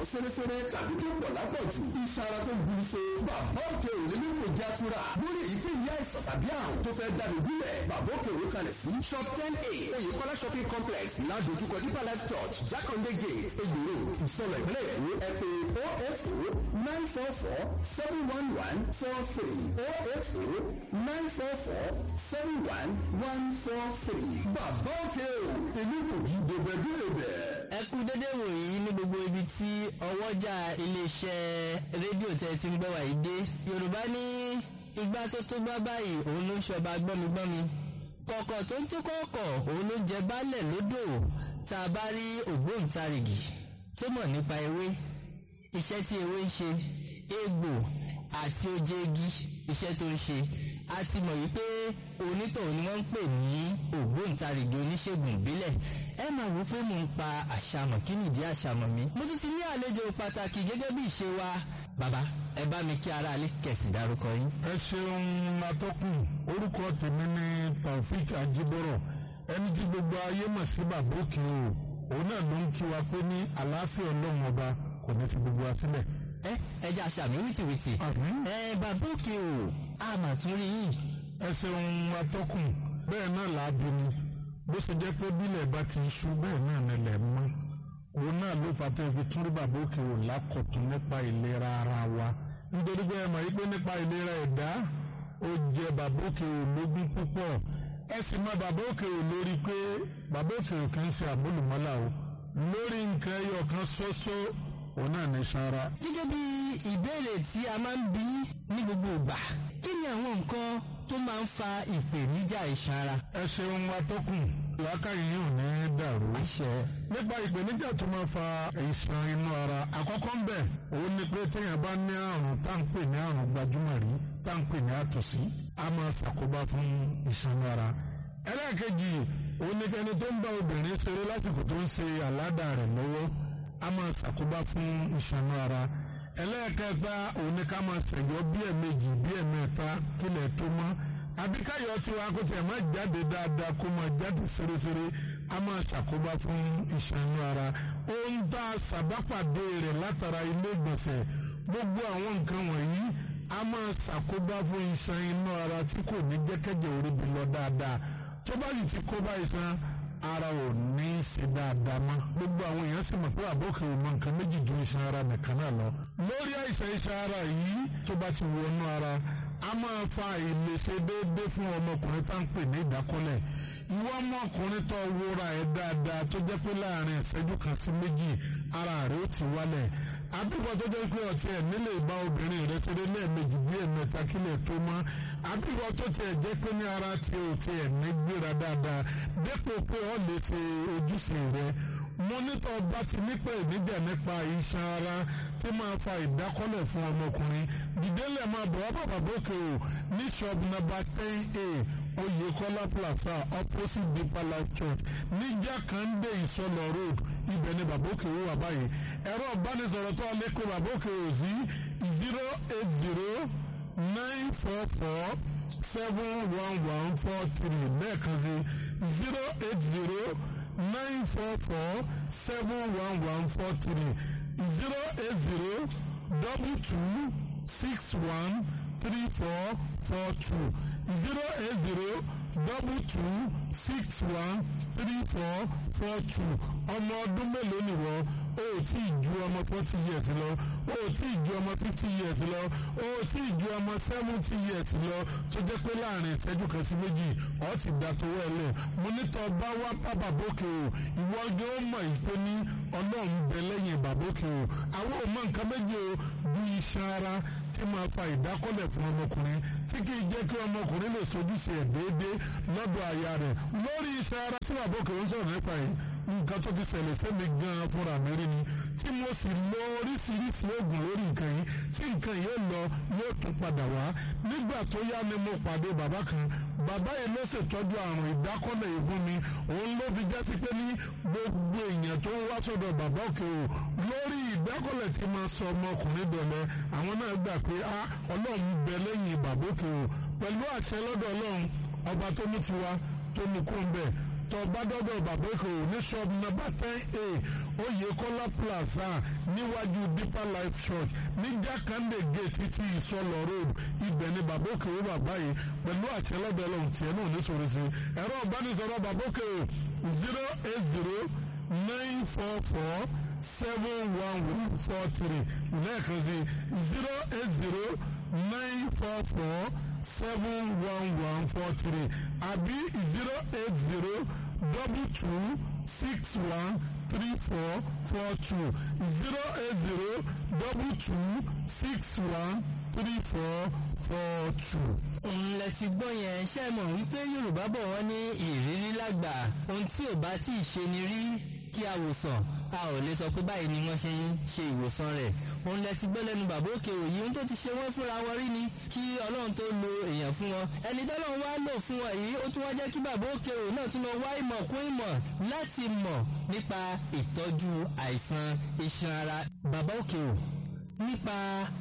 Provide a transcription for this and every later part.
sẹ́rẹ́sẹ́rẹ́ tàbí tó pọ̀ lápọ̀jù iṣan ara tó burú so bàbá òkè òní ní kò já tura lórí èyíkéyìí àìsàn tàbí àrùn tó fẹ́ dáni gúnlẹ̀ bàbá òkè òní kalẹ̀ sí shop ten a oyèkọ́lá shopping complex ládojúkọ deeper life church jákàndé gate egbòro ìsọlọ ìpínlẹ̀ èkó ẹ pè oh eight oh nine four four seven one one four three oh eight oh nine four four seven one one four three bàbá òkè o èmi kò yí gbogbo ẹbí rẹ bẹ́ẹ̀. ẹ kú dédé wòyí ní gbogbo ibi tí ọwọ́jà iléeṣẹ́ rédíò tẹ́ ti ń gbọ́ wàyí dé yorùbá ní igbá tó tó gbá báyìí òun ló ń ṣọba gbọ́migbọ́mi kọ̀kọ̀ tó ń tó kọ̀ọ̀kọ̀ òun ló ń jẹ baálẹ̀ lódò tá a bá rí ògbóǹtarìgì tó mọ̀ nípa ewé iṣẹ́ tí ewé ń ṣe egbò àti oje igi iṣẹ́ tó ń ṣe a ti mọ̀ yìí pé onítọ̀hún ni wọ́n ń pè ní ògbóǹtarìgì oníṣègùn ìbílẹ̀ ẹ máa wò pé mò ń pa àṣàmọ̀ kí nìdí àṣàmọ̀ mi mo tún ti ní àlejò pàtàkì gẹ́gẹ́ bí ìṣe wa bàbá ẹ bá mi kí aráalé kẹ̀sì dárúkọ yín. ẹ ṣeun atọ́kùn orúkọ tèmi ní taofik ajibọrọ ẹni tí gbogbo ayé mọ̀ sí bàbá òkè o òun náà ló ń kí wa pé ní àlàáfíà ọlọ́run ọba kò ní fi gbogbo wa sílẹ̀. ẹ ẹja àṣàmì wìtìwìtì Àmín. ẹ bàbá òkè o a mà tún rí yín ẹ ṣeun atọ́kùn bẹ́ẹ̀ náà làábi ni bó ṣe jẹ́ pé bílẹ̀ bá ti ṣú bẹ́ẹ̀ náà nílẹ̀ mọ́ òun náà ló fà tẹ́ fi tún rí bàbá òkè o lákọ̀tún nípa ìlera ara wa nítorí pé ẹ mọ̀ yí pé nípa ìlera ẹ̀dá ó jẹ bàbá òkè o lógún púpọ̀ ẹ sì mọ bàbá òkè o lórí pé bàbá òkè o kì í ṣe àmúlùmọ́là o lórí nǹkan ẹyọ kan ṣoṣo òun náà ní sanra gẹ́gẹ́ bí ìbéèrè tí a máa ń bí ní gbogbo ìgbà kí ni àwọn nǹkan tó máa ń fa ìpèníjà iṣan ara. ẹ ṣeun atọ́kùn làákàyè yóò ní dàrú. àṣẹ nípa ìpèníjà tó máa fa ìṣàn inú ara àkọ́kọ́ ń bẹ̀ òun ni pé téèyàn bá ní àrùn tá ń pè ní àrùn gbajúmọ̀ rí tá ń pè ní àtọ̀sí a máa ṣàkóbá fún ìṣàn inú ara. ẹlẹ́ẹ̀kejì òun ni kẹni tó ń bá obìnrin ṣeré lásìkò tó ń ṣe àládà rẹ̀ lọ́wọ́ a máa ṣàkóbá fún ìṣàn inú ara. ẹlẹ́ẹ̀kẹta òun ni ká máa ṣẹ̀yọ́ bí ẹ̀mejì bí ẹ̀mẹ́ta kílẹ̀ tó mọ́ àbíkáyọ̀ tiwa kó tiẹ̀ máa jáde dáadáa kó máa jáde ṣeréṣeré a máa ṣàkóbá fún ìṣànú ara ohun tá a ṣàbápàdé rẹ̀ látara ilé ìgbọ̀nsẹ̀ gbogbo àwọn nǹkan wọ̀nyí a máa ṣàkóbá fún iṣan inú ara tí kò ní jẹ́kẹ́jẹ́ oríbi lọ dáadáa tó bá yìí ti kóbá iṣan ara ò ní í ṣe dáadáa mọ́ gbogbo àwọn èèyàn sì mọ̀ pé àbókè ò mọ nǹkan méjì ju iṣan ara nìkan náà lọ lórí àìsàn iṣan ara yìí tó bá ti wọnú ara a máa fa ìlèṣe déédéé fún ọmọkùnrin tá à ń pè ní ìdákọ́lẹ̀ ìwọ ọmọkùnrin tó wúra ẹ̀ dáadáa tó jẹ́ pé láàrin ìṣẹ́jú kan sí méjì ara rẹ̀ ó ti wálẹ̀ àbíkọ tó jẹ́ pé ọtí ẹ̀ nílé ìbá obìnrin rẹ̀ ṣeré lẹ́ẹ̀mejì bí ẹ̀mẹ́ta kílẹ̀ tó mọ́ àbíkọ tó tiẹ̀ jẹ́ pé ní ara tí ò tiẹ̀ ní gbéra dáadáa dépò pé ọ lè ṣe ojúṣe rẹ̀ mọ́nítọ̀ bá ti nípa ìníjà nípa iṣan ara tí máa fa ìdákọ́lẹ̀ fún ọmọkùnrin dìdélẹ̀ máa bọ̀ wá bàbá bókè o ní shop number ten a Oyèkọ́lá plaza opposite Deeper Life Church ní Jákàndé Ìsọlọ road ibẹ̀ ni bàbá òkè wà báyìí ẹ̀rọ ìbánisọ̀rọ̀ tó lè kó bàbá òkè o sí zero eight zero nine four four seven one one four three lẹ́ẹ̀kan sí zero eight zero nine four four seven one one four three zero eight zero double two six one three four four two zero eight zero double two six one three four four two ọmọ ọdún mélòó nìwọ o ò tí ì ju ọmọ forty years lọ o ò tí ì ju ọmọ fifty years lọ o ò tí ì ju ọmọ seventy years lọ tó jẹ́ pé láàrin ìṣẹ́jú kan sí méjì ọ̀ ti dà tó wẹ̀lẹ̀ mo ní tọ́ bá wá bá bàbókè o ìwọ gé ó mọ̀ ìpè ní ọlọ́run bẹ lẹ́yìn bàbókè o àwọn ò mọ nǹkan méje o bí iṣan ara tí máa fa ìdákọ́lẹ̀ fún ọmọkùnrin tí kì í jẹ́ kí ọmọkùnrin lè sojúṣe ẹ̀ déédéé lọ́dọ̀ aya rẹ̀ lórí iṣan ara tí bàbókè ń sọ̀rọ̀ nípa yìí nǹkan tó ti ṣẹlẹ̀ sẹ́mi gan-an fúnra mi rí ni tí mo sì lo oríṣiríṣi oògùn lórí nǹkan yìí tí nǹkan yìí lọ yóò tún padà wá nígbà tó yá ni mo pàdé bàbá kan bàbá yìí ló ṣètọ́jú àrùn ìdákọ́lẹ̀ yìí fún mi òun ló fi jásí pé ní gbogbo èèyàn tó ń wá sọ́dọ̀ bàbá òkè o lórí ìdákọ́lẹ̀ tí máa sọ ọmọkùnrin dọ̀lẹ́ àwọn náà gbà pé a ọlọ́run bẹ lẹ́yìn bàbá òkè o pẹ̀lú àṣẹ lọ́dọ̀ ọlọ́run ọba tó mú tiwa tó mú kó ń bẹ̀ tọba dọdọ bàbá èkó ní ṣọ́ọ̀bù nọ́mbà ten a Oyèkọ́lá plaza níwájú Deeper Life Church ní Jákàndé gate títí ìsọlọ road ibẹ̀ ni bàbá òkè ó bàbá yìí pẹ̀lú àṣẹ lọ́dọ̀ ọlọ́run tiẹ̀ náà ní sọ̀rọ̀ sí ẹ̀rọ ìbánisọ̀rọ̀ bàbá òkè ó zero eight zero nine four four seven one one four three lẹ́ẹ̀kan sí zero eight zero nine four four seven one one four three àbí zero eight zero double two six one three four four two zero eight zero double two six one three four four two. ńlẹ̀ ti gbọ́ yẹn ṣe mọ̀ wípé yorùbá bọ̀ wọ́n ní ìrírí lágbà ohun tí ò bá tí ì ṣe ni rí kí a wòsàn a ò lè sọ pé báyìí ni wọ́n ṣe ń ṣe ìwòsàn rẹ̀ òun lẹ ti gbọ́ lẹ́nu bàbá òkè òyì ohun tó ti ṣe wọ́n fúnra wọn rí ni kí ọlọ́run tó lo èèyàn fún wọn ẹni tọ́lọ́run wá lò fún wọn yìí ó tún wá jẹ́ kí bàbá òkè òyì náà tún lọ wá ìmọ̀ kún ìmọ̀ láti mọ̀ nípa ìtọ́jú àìsàn iṣan ara bàbá òkè òyì nípa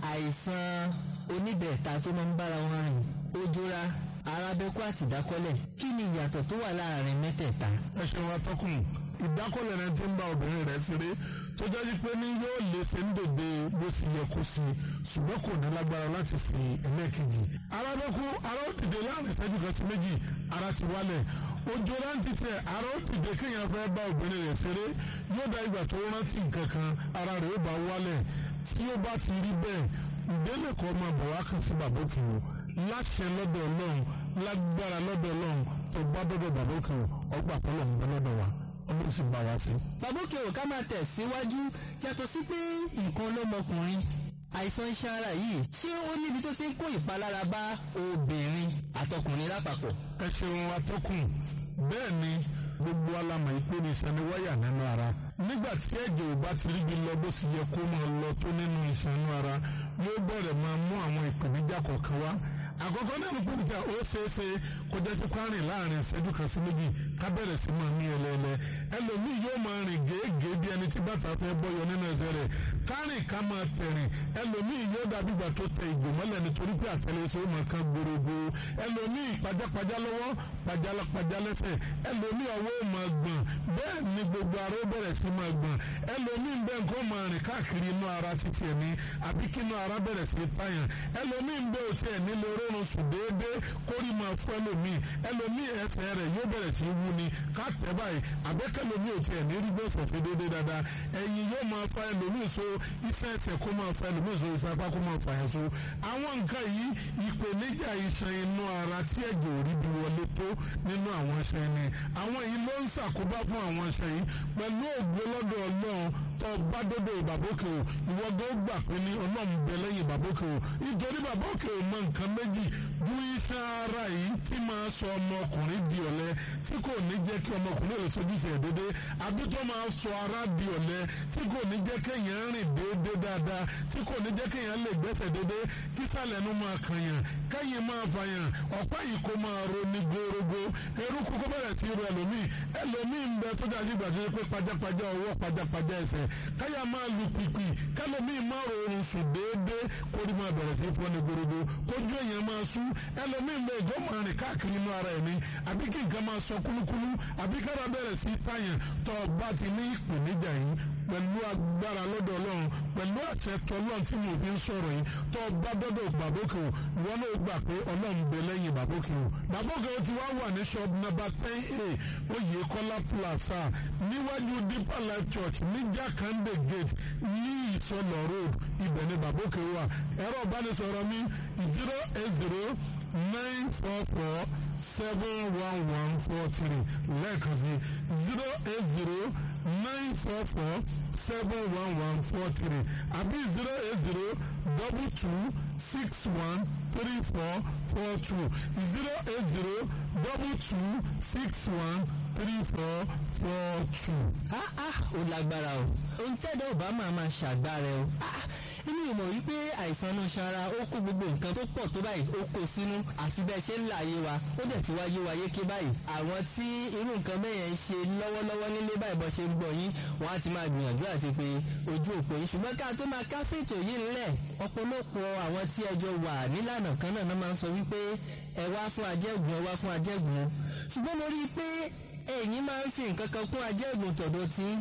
àìsàn oníbẹ̀ẹ̀ta tó máa ń bára wọn rìn ojúra arábẹ́kú àti ìdákọ́lẹ̀ kí ni ìyàtọ̀ tó wà láàrin mẹ́tẹ̀ẹ̀ta. ẹ ṣeun atọ́kùn ìdákọ́lẹ̀ rẹ ti ń bá obìnrin rẹ̀ ṣeré tó jẹ́ pé ní yóò lè ṣe ń dòde bó sì yẹ kó sí ṣùgbọ́n kò ní lágbára láti fi ẹlẹ́ẹ̀kejì. arábẹ́kú ara ó dìde láàrin ìṣẹ́jú kan sí méjì ara ti wálẹ̀ ojú rántí tẹ ara ó dìde kéèyàn fẹ́ bá obìnrin rẹ̀ ṣeré yóò dá ìgbà tó rántí nǹkan kan ara rẹ̀ ó bá wálẹ̀ tí ó bá ti rí bẹ́ẹ̀ ìdílé kan máa bọ̀ wá kan sí bàbá òkè o láṣẹ lọ́dọ̀ ọlọ́run lágbára lọ́dọ̀ ọlọ́run tó bá dọ́dọ̀ bàbá òkè o ọgbà pọ́lọ̀ ń bẹ lọ́dọ̀ wa ọlọ́run sì bá wa sí. bàbá òkè ò ká máa tẹ̀ síwájú yàtọ̀ sí pé nǹkan lọ́mọkùnrin àìsàn iṣan ara yìí ṣé ó níbi tó ti ń kó ìpalára bá obìnrin àtọkùnrin lápapọ̀. ẹ ṣeun atọ́kùn bẹ́ẹ̀ ni gbogbo alamọ̀ ìpè ní ìṣẹ́ni wáyà nínú ara nígbà tí ẹ̀jẹ̀ ò bá ti ríbi lọ bó sì yẹ kó máa lọ tó nínú ìṣẹ́nu ara yóò bẹ̀rẹ̀ máa mú àwọn ìpèníjà kọ̀ọ̀kan wá àkọ́kọ́ náà ní pèníjà ó ṣeéṣe kó jẹ́ sí kwárìn láàrin ìṣẹ́jú kan sí méjì ká bẹ̀rẹ̀ sí máa ní ẹlẹ́ẹ̀lẹ́ ẹlòmíì yóò máa rìn gèégèé bí ẹni tí bàtà fẹ́ bọ́yọ nínú ẹsẹ̀ rẹ̀ kárìn ká máa tẹ̀rìn ẹlòmíì yóò dàbí ìgbà tó tẹ ìgò mọ́lẹ̀ nítorí pé àtẹlẹsẹ̀ ó máa kan gbòrògbò ẹlòmíì pajápajá lọ́wọ́ pajálápajá lẹ́sẹ̀ ẹlòmíì ọwọ́ ó máa gbọ̀n bẹ́ẹ̀ ni gbogbo ara ó bẹ̀rẹ̀ sí máa gbọ̀n ẹlòmíì ń bẹ́ nǹkan máa rìn káàkiri inú ara títí ẹ̀ ní àbí kí inú ara bẹ̀rẹ̀ sí pààyàn ẹlòmíì ń bẹ́ òtí ẹ̀ nílé orórun sùn déédéé kórì máa fún ẹlòmíì ẹlòmíì ẹsẹ̀ rẹ̀ yóò bẹ̀rẹ̀ sí wú ni ká tẹ̀ báyìí àbẹ́kẹ́lòmíì òtí ẹ̀ ní rí gbèsè sí déédéé dáadáa ẹ̀yìn yóò máa fa ẹlòmíì so iṣẹ́ ẹsẹ̀ kó máa fa ẹlòmíì so iṣẹ́ apá kó máa fa yẹn so àwọn nǹkan yìí ìpèníjà iṣan inú ara tí ẹ̀jẹ̀ ò rí bí wọlé tó nínú àwọn iṣan ni àwọn yìí ló ń ṣàkóbá fún àwọn iṣan yìí pẹ̀lú ògbó lọ́dọ̀ ọlọ́run tó bá dọ́dọ̀ bàbókè o ìwọ́gbọ́ gbà pé ní ọlọ́run bẹ lẹ́yìn bàbókè o nítorí bàbókè o mọ nǹkan méjì bú iṣan ara yìí tí máa sọ ọmọkùnrin di ọ̀lẹ tí kò ní jẹ́ kí ọmọkùnrin lè sojúṣe dédé àbí tó máa sọ ara di ọ̀lẹ tí kò ní jẹ́ kéèyàn rìn déédé dáadáa tí kò ní jẹ́ kéèyàn lè gbẹ́sẹ̀ dédé kí sàlẹ̀nu máa kànyàn kẹ́yìn máa fàyàn ọ̀pá yìí kó máa ro ní gbórógbó eruku kó bẹ̀rẹ̀ sí ru ẹlòmíì ẹlòmíì ń bẹ tó dájú ìgbà tó yẹ pé pajápajá ọwọ́ pajápajá ẹsẹ̀ káyà máa lu pìpì kẹlòmíì máa rọrùn sùn déédéé kórì máa bẹ̀rẹ̀ sí fọ́ ní gbórógbó kójú èèyàn máa sú ẹlòmíì ń bẹ ìjọ máa rìn káàkiri inú ara ẹ̀ ní àbí kí nǹkan máa sọ kúlúkúlú àbí kára bẹ̀rẹ̀ sí tàyàn tó bá ti ní ìpèníjà yìí pẹ̀lú agbára lọ́dọ̀ ọlọ́run pẹ̀lú àṣẹ tọ́lọ́run tí mo fi ń sọ̀rọ̀ yìí tó bá dọ́dọ̀ bàbókè o ìwọ náà gbà pé ọlọ́run bẹ lẹ́yìn bàbókè o bàbókè o ti wá wà ní shop number ten a oyèkọ́lá plaza níwájú deeper life church ní jákàndé gate ní ìsọlọ road ibẹ̀ ni bàbókè wà ẹ̀rọ ìbánisọ̀rọ̀ mi zero eight zero nine four four seven one one four three lẹ́ẹ̀kan sí zero eight zero nine four four seven one one four three àbí zero eight zero double two six one three four four two zero eight zero double two six one three four four two. ah ah ó lágbára o ohun tẹ́lẹ̀ ò bá máa máa ṣàgbára o ah inú ìmọ̀ wípé àìsàn náà ṣara ó kó gbogbo nǹkan tó pọ̀ tó báyìí ó kó sínú àfi bẹ́ẹ̀ ṣe ń là yé wa ó dẹ̀ ti wá yé wa yéké báyìí àwọn tí irú nǹkan bẹ́ẹ̀ yẹn ń ṣe lọ́wọ́lọ́wọ́ nílé báyìí bọ́ ṣe ń gbọ́ yín wọ́n á ti máa gbìyànjú àti pé ojú òpó yín ṣùgbọ́n ká tó máa ká fètò yìí ńlẹ̀ ọ̀pọ̀lọpọ̀ àwọn tí ẹjọ́ wà nílànà kan náà máa ń sọ wípé ẹ wá fún ajẹ́gùn ẹ wá fún ajẹ́gùn ṣùgbọ́n mo rí i pé ẹ̀yin máa ń fi nǹkan kan kún ajẹ́gùn tọ̀dọ̀ tí pé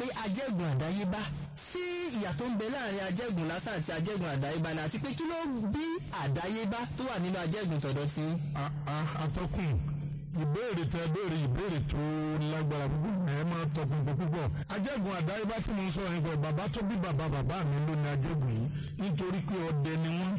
pé ajẹ́gùn àdáyébá sí ìyà tó ń bẹ láàrin ajẹ́gùn lásán àti ajẹ́gùn àdáyébá ni àti pé kí ló bí àdáyébá tó wà nínú ajẹ́gùn tọ̀dọ̀ tí. atọ́kùn ìbéèrè tẹ béèrè ìbéèrè tó lágbára púpọ̀ ẹ máa tọpinpin púpọ̀ ajẹ́gùn àdáyébá tí mo ń sọ̀rọ̀ nípa bàbá tó bí bàbá bàbá mi ló ní ajẹ́gùn yìí nítorí pé ọdẹ ni wọ́n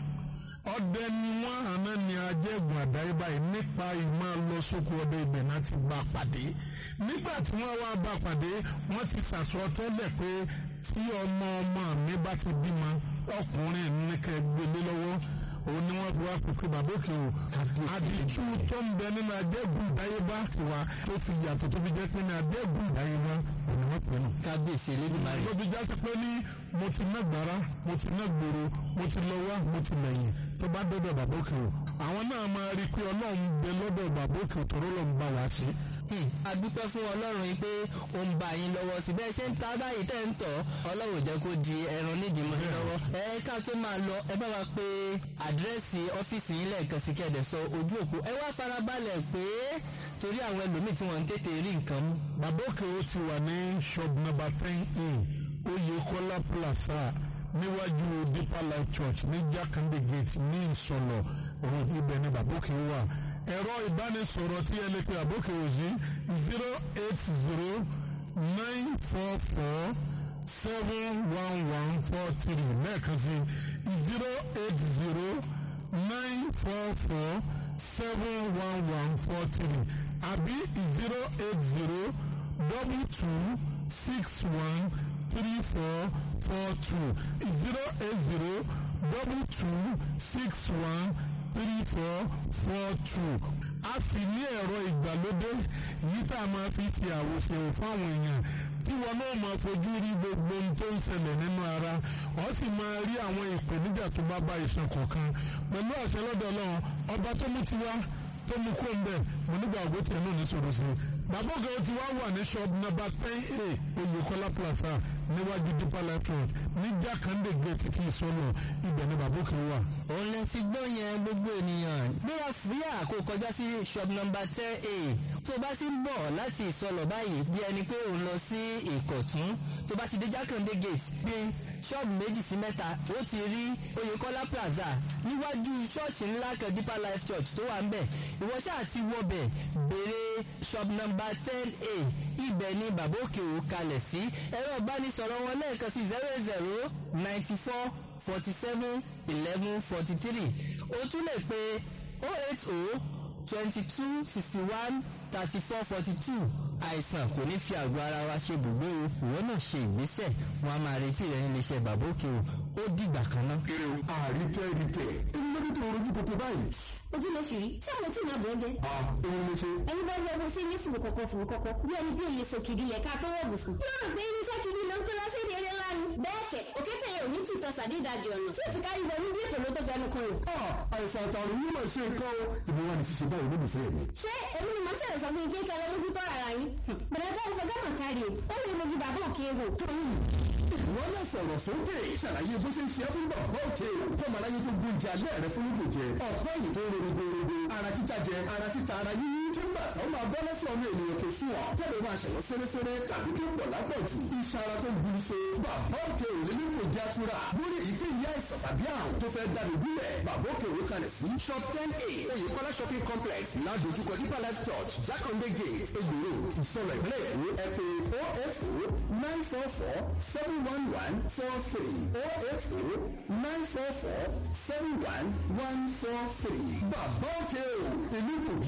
ọdẹ ni wọ́n àná ni ajẹ́gùn àdáyébá yìí nípa ìmọ̀ lọ sóko ọdẹ ibẹ̀ náà ti bá a pàdé nígbà tí wọ́n wá bá a pàdé wọ́n ti sàsọ tẹ́lẹ̀ pé tí ọmọ ọmọ mi bá ti bímọ ọkùnrin ní kẹ́ gbélé lọ́wọ́ òun ni wọ́n fi wá pèpè bàbá òkè o àdìtú tó ń bẹ nínú ajẹ́gùn ìdáyébá tiwa tó fi yàtọ̀ tó fi jẹ́ pé ní ajẹ́gùn ìdáyébá òun ni wọ́n pè nù. kábíyèsí elédùnmáyé. tó fi jásí pé ní mo ti ná gbàrà mo ti ná gbòòrò mo ti lọ wá mo ti lẹ́yìn tó bá dọ́dọ̀ bàbá òkè o àwọn náà máa rí i pé ọlọ́run bẹ lọ́dọ̀ bàbá òkè o tọ́rọ́ lọ́n bá wa ṣe. a dúpẹ́ fún ọlọ́run yìí pé ó ń bá yín lọ́wọ́ sí bẹ́ẹ̀ ṣe ń ta báyìí tẹ́ ń tọ̀ ọlọ́run jẹ́ kó di ẹran nídìí mọ́ lọ́wọ́. ẹ ká tó máa lọ ẹ bá wa pé àdírẹ́sì ọ́fíìsì yín lẹ́ẹ̀kan sí kẹ́ẹ̀dẹ̀ sọ ojú òpó ẹ wá farabalẹ̀ pé torí àwọn ẹlòmíì tí wọ́n ń tètè rí nǹkan mú. bàbá òkè o ti wà ní shop number ten a Oyèkọ́lá plaza níwájú Deeper Life Church ní Jákàndé gate ní Ìsọ̀lọ̀ òun ibẹ̀ ni bàbá òkè wà ẹ̀rọ ìbánisọ̀rọ̀ tí ẹ lè pe àbókè òsì zero eight zero nine four four seven one one four three lẹ́ẹ̀kan sí zero eight zero nine four four seven one one four three àbí zero eight zero double two six one three four four two zero eight zero double two six one three four four two a sì ní ẹ̀rọ ìgbàlódé yìí tá a máa fi ṣe àwòṣe fáwọn èèyàn tí wọn náà máa fojú rí gbogbo ohun tó ń ṣẹlẹ̀ nínú ara wọ́n sì máa rí àwọn ìpèníjà tó bá bá iṣan kọ̀ọ̀kan pẹ̀lú àṣẹ lọ́dọ̀ Ọlọ́run ọba tó mú tiwa tó mú kó ń bẹ̀ mo nígbà àgbo tiẹ̀ náà ní sọ̀rọ̀ sí i bàbá ògè ó ti wá wà ní shop number ten a Oyèkọ́lá plaza níwájú Deeper Life Road ní Jákàndé gate tí ìsọlọ ibẹ̀ ni bàbá òkè wà. òun lè ti gbọ́ yẹn gbogbo ènìyàn gbéra fúyà kó kọjá sí shop number ten a tó bá ti ń bọ̀ láti ìsọlọ̀ báyìí bí ẹni pé òun lọ sí ìkọ̀tún tó bá ti dé Jákàndé gate bí ṣọ́ọ̀bù méjì sí mẹ́ta ó ti rí Oyèkọ́lá plaza níwájú ṣọ́ọ̀ṣì ńlá kan Deeper Life Church tó wà ń bẹ̀ ìwọ ṣáà ti wọbẹ̀ béèrè shop number ten a ibẹ̀ ni bàbá òkè ò kalẹ̀ sí ẹ̀rọ ìbánisọ̀rọ̀ wọn lẹ́ẹ̀kan sí zero zero ninety four forty seven eleven forty three o tún lè pe oh eight oh twenty two sixty one thirty four forty two àìsàn kò ní fi àgọ́ ara wa ṣe bùgbé o ìwọ náà ṣe ìgbésẹ̀ wọn a máa retí rẹ nílé iṣẹ́ bàbá òkè o ó dìgbà kan náà. àríkẹ́ ríkẹ́ ẹni lórí tó rojú kòkó báyìí. ojú ló ṣì rí ṣé àwọn tí ìyá bọ̀ ẹ́ jẹ́. a òun ló ṣe. ẹni bá rí ọmọ ṣe ní fùrùkọ̀kọ̀ fùrùkọ̀kọ̀ bí ẹni bí òye sòkìdí lẹ̀ ká tó wọ̀ bùsùn. yóò rò pé irinṣẹ́ ti di ló ń kó lọ sí èdè eré ńlá ni. bẹ́ẹ̀ kẹ̀ òkété yẹn ò ní tìtọ́ sàdédàjì ọ̀nà tí òsì kárí wọnú bí èkó ló tó fẹnu kan rò. a àìsàn àtàrùn yìí máa ṣe nǹkan o. ìbí wa ni ṣíṣe báyìí lólùfẹ́ mi. ṣé èmi ni màá ṣẹlẹ̀ sọ fún ike kẹlẹ́ lójú tọ́ ara yín. bẹ̀rẹ̀ tó ń fọ gánà kárí o ó lè mojú bàbá òkè wò. wọ́n lè sọ̀rọ̀ sókè ṣàlàyé bó ṣe ń ṣe é fún bàbá òkè o. kọ́mọ aráyé tó gbóúnjẹ alẹ́ rẹ fún ìgò jẹ. ọ̀pọ̀ yìí tó ń rorogorogo. ara títa jẹ ara títa ara yíyí. nígbà tó máa bọ́ lọ́sọ̀ ọmọ ènìyàn tó sùn ọ́. tẹ́lẹ̀ máa ṣẹ̀wọ́ sẹ́rẹ́sẹ́rẹ́ tàbí tó pọ̀ lápọ̀jù. iṣan ara tó gbin so. bàbá òkè ò lè nílò ìjà tura. lórí èyíkéyìí àìsàn tàbí àrùn tó fẹ́ dáni gúnlẹ̀. bàbá òkè òwe kalẹ̀ sí. shop ten a oyèkọ́lá shopping complex ládojúkọ Deeper Life Church jákàndé gate egbòro ìsọ̀rọ̀ ìpínlẹ̀ èkó ẹ pè oh eight oh nine four four seven one one four three oh eight oh nine four four seven one one four three. bàbá òkè o èmi kò